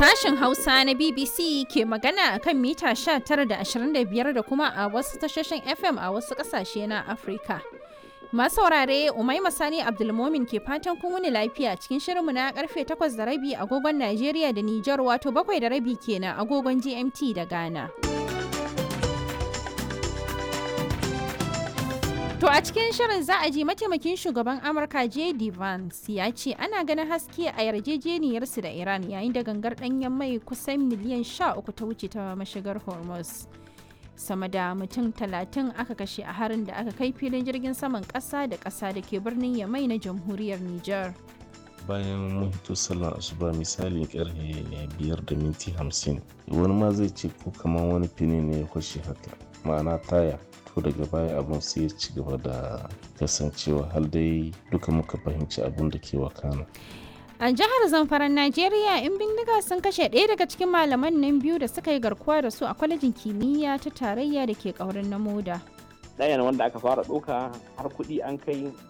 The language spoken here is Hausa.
Sashen Hausa na BBC ke magana a kan mita 19 da 25 da kuma a wasu tashoshin FM a wasu ƙasashe na Afirka. Masu saurare Umaima Sani Abdulmomin ke fatan kun wuni lafiya cikin shirinmu na karfe 8 da rabi agogon Najeriya da Nijar wato 7 da rabi kenan agogon GMT da Ghana. To a cikin shirin za a ji mataimakin shugaban Amurka J.D. Vance ya ce ana ganin haske a yarjejeniyarsu da Iran yayin da gangar ɗanyen mai kusan miliyan 13 ta wuce ta mashigar Hormuz. Sama da mutum talatin aka kashe a harin da aka kai filin jirgin saman ƙasa da ƙasa da ke birnin Yamai na jamhuriyar Nijar. bayan mun hito sallar asuba misali karfe biyar da minti hamsin wani ma zai ce ko kamar wani fini ne ya kwashe haka ma'ana taya to daga baya abun sai ya ci gaba da kasancewa har dai duka muka fahimci abun da ke wakana A jihar Zamfaran Najeriya, in bindiga sun kashe ɗaya daga cikin malaman nan biyu da suka yi garkuwa da su a kwalejin kimiyya ta tarayya da ke ƙaurin na moda. ɗayan wanda aka fara ɗauka har kuɗi an kai